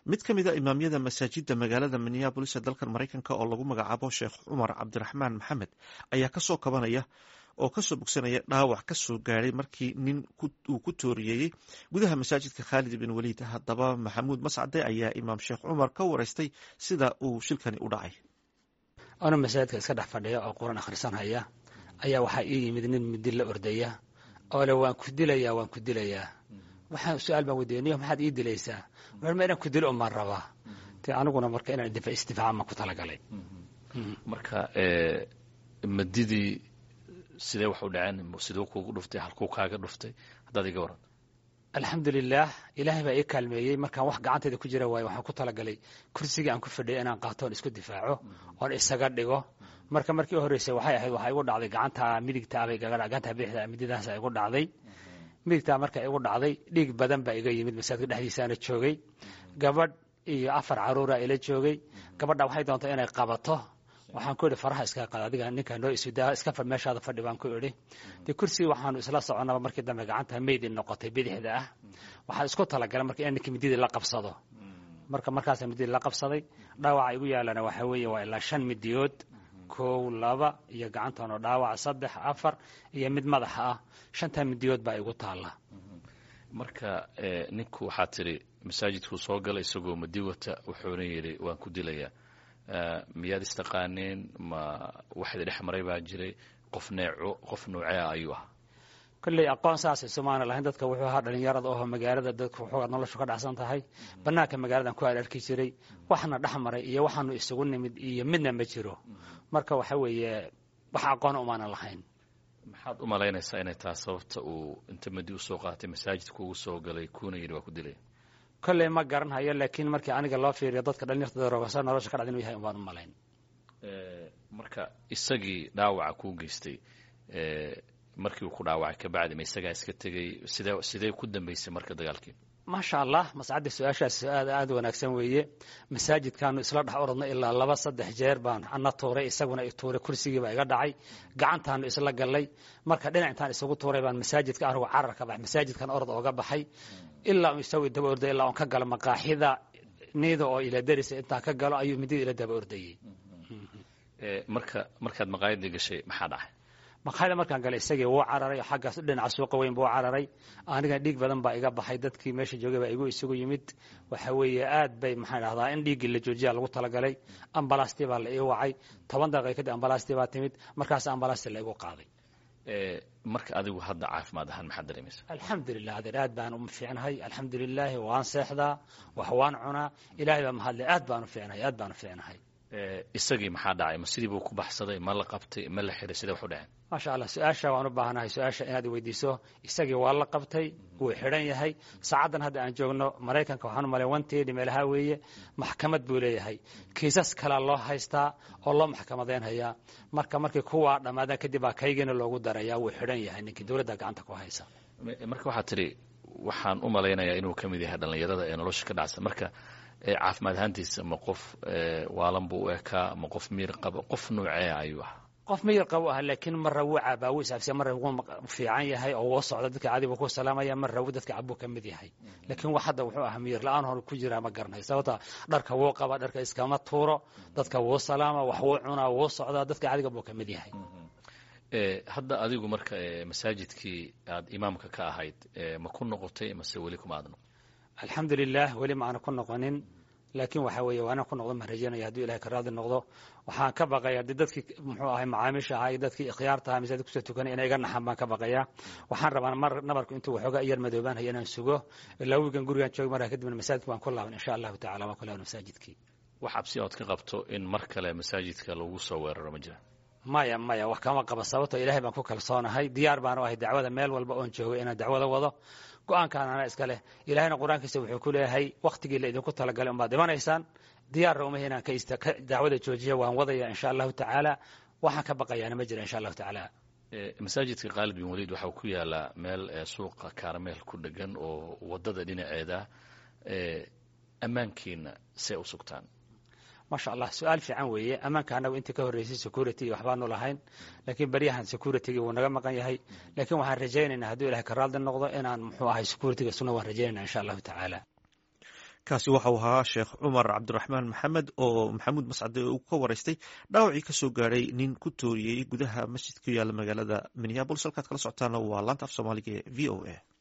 mid ka mid a imaamyada masaajidda magaalada minneabolis ee dalkan maraykanka oo lagu magacaabo sheekh cumar cabdiraxmaan maxamed ayaa kasoo kabanaya oo kasoo bogsanaya dhaawac kasoo gaadhay markii nin uu ku tooriyeeyey gudaha masaajidka khaalid bin waliid haddaba maxamuud mascade ayaa imaam sheekh cumar ka wareystay sida uu shilkani u dhacay ana masaajidka iska dhex fadhiya oo qur-aan akhrisanhaya ayaa waxaa ii yimid nin midi la ordaya oo le waan ku dilayaa waan ku dilayaa waxaan su-aal baan weydiiya niyo maxaad ii dilaysaa wuxuu ma inaan ku dilo umaan rabaa te aniguna marka inaan isdifaaca maan ku talagalay marka madidii sidee wax u dhaceen siduu kuugu dhuftay halkuu kaaga dhuftay haddaad iga waran alxamdulilaah ilaahay baa ii kaalmeeyey markaan wax gacantayda ku jira waayo waxaan ku talagalay kursigii aan ku fadhiya inaan qaato oon isku difaaco oon isaga dhigo marka markii u horreysay waxay ahayd waxaa igu dhacday gacanta midigta abay gacanta bidixda mididaasa igu dhacday midigtaa marka igu dhacday dhiig badan baa iga yimid masaajidka dhexdiisaana joogay gabadh iyo afar caruura ila joogay gabadha waxay doonta inay qabato waxaan ku idhi faraha iska qaad adiga ninkaa noo isudaa iska fadh meeshaada fadhi baan ku idhi dee kursigii waxaanu isla soconaba markii dambe gacanta meyd in noqotay bidixda ah waxaan isku talagalay marka in ninkii mididii la qabsado marka markaasa mididii la qabsaday dhaawaca igu yaalana waxaa weeye waa ilaa shan midiyood kow laba iyo gacantanoo dhaawac saddex afar iyo mid madaxa ah shantaa midiyood baa igu taalla marka ninku waxaa tidhi masaajidkuu soo galay isagoo madi wata wuxuuna yidhi waan ku dilayaa miyaad istaqaaneen ma waxdi dhex maray baa jiray qof neeco qof noocea ayuu ahaa kolley aqoon saasay somaana lahayn dadka wuxuu ahaa dhalinyarada oho magaalada dadka waxoogaa noloshu ka dhacsan tahay bannaanka magaaladan ku ararki jiray waxna dhex maray iyo waxaanu isugu nimid iyo midna ma jiro marka waxa weeye wax aqoona umaanan lahayn maxaad u malaynaysaa inay tahay sababta uu inta madi usoo qaatay masaajidka ugu soo galay kuuna yidhi waa ku dilaya kolley ma garanhayo laakiin markii aniga loo fiiriyo dadka dhalinyartada roogasa nolosha ka dhacda inu yahay umaan u malayn marka isagii dhaawaca kuu geystay markii uu ku dhaawacay kabacdi ma isagaa iska tegey sidee sidee ku dambaysay marka dagaalkii maasha allah mascadda su-aashaas aad aada wanaagsan weeye masaajidkaanu isla dhex orodnay ilaa laba saddex jeer baan ana tuuray isaguna i tuuray kursigiibaa iga dhacay gacantaanu isla gallay marka dhinac intaan isugu tuuray baan masaajidka anigu carar ka baxay masaajidkan orod ooga baxay ilaa isagu daba orday ilaa on ka galo maqaaxida niida oo ila darisa intaan ka galo ayuu midida ila daba ordayey marka markaad maqaayadii gashay maxaa dhacay maqaayada markaan galay isagii wuu cararay xaggaas dhinaca suuqa weyn buu cararay aniga dhiig badan baa iga baxay dadkii meesha joogay baa igu isugu yimid waxa weeye aad bay maxaan dhahdaa in dhiiggii la joojiya lagu talagalay ambalastii baa la ii wacay toban daqiiqa kadib ambalastii baa timid markaas ambalastii la igu qaaday marka adigu hadda caafimaad ahaan maxaad dareemaysa alxamdulilah adeer aad baan u fiicnahay alxamdulilaahi waan seexdaa wax waan cunaa ilaahay baa mahadle aad baan u fiicnahay aad baan u fiicnahay isagii maxaa dhacay ma sidii buu ku baxsaday ma la qabtay ma la xiray sidee wax u dhaceen maasha allah su-aasha waan u baahanahay su-aasha inaad weydiiso isagii waa la qabtay wuu xidhan yahay saacaddan hadda aan joogno maraykanka waxaan u malay wanteedi meelaha weeye maxkamad buu leeyahay kiisas kalea loo haystaa oo loo maxkamadeynhayaa marka markii kuwaa dhammaadaan kadib baa kaygiina loogu daraya wuu xidhan yahay ninkii dowladda gacanta ku haysa marka waxaad tidhi waxaan u malaynayaa inuu ka mid yahay dhallinyarada ee nolosha ka dhacsan marka caafimaad ahaantiisa ma qof waalan buu u ekaa ma qof miir qaba qof noocee ayuu ahaa qof miyir qabo ah laakiin marra wuu cabaa wuu isaabsiya marra wuu fiican yahay oo wuu socda dadka caadi buu ku salaamaya marra wuu dadka cabuu ka mid yahay laakiin wax hadda wuxuu ahaa miyir la-aan hor ku jiraa ma garanayo sababta dharka wuu qaba dharka iskama tuuro dadka wuu salaama wax wuu cunaa wuu socdaa dadka caadiga buu ka mid yahay hadda adigu marka masaajidkii aad imaamka ka ahayd ma ku noqotay mase weli kuma aad noqon alxamdulilah weli ma aana ku noqonin laakiin waxa weeye waana ku noqdo ma rajaynaya hadduu ilahay ka raadi noqdo waxaan ka baqaya de dadkii muxuu ahay macaamiisha ahaa iyo dadkii ikhyaarta aha masaajid kusoo tukanay inay iga naxan baan ka baqaya waxaan rabaa mar nabarku intuu waxoogaa iyar madoobaan haya inaan sugo ilaa wiigan gurigaan jooga markaa kadibna masaajidka waan ku laaban insha allahu tacala waan ku laaban masaajidkii wax cabsi ood ka qabto in mar kale masaajidka lagu soo weeraro ma jira maya maya wax kama qaba sababto ilahay baan ku kalsoonahay diyaar baan u ahay dacwada meel walba oon joogay inaan dacwada wado go-aankaan ana iska leh ilaahayna qur-aankiisa wuxuu ku leeyahay waktigii la idinku talagalay unbaad dhimanaysaan diyaarna uma inaan ka dacwada joojiya waan wadaya insha allahu tacaala waxaan ka baqayaana ma jira insha allahu tacaala masaajidka khaalid bin waliid waxa uu ku yaalaa meel suuqa karameel ku dhegan oo wadada dhinaceeda ammaankiina see u sugtaan maasha allah su-aal fiican weeye ammaanka anagu intii ka horreysay security iyo waxbaanu lahayn laakiin beryahan securitygi wuu naga maqan yahay laakiin waxaan rajaynaynaa hadduu ilahay ka raaldi noqdo inaan muxuu ahay securityga suna waan rajaynayna insha allahu tacaala kaasi waxau ahaa sheekh cumar cabdiraxmaan maxamed oo maxamuud mascade uu ka waraystay dhaawacii kasoo gaadhay nin ku tooriyey gudaha masjid ku yaala magaalada minneabolis halkaad kala socotaana waa laanta af soomaaliga ee v o a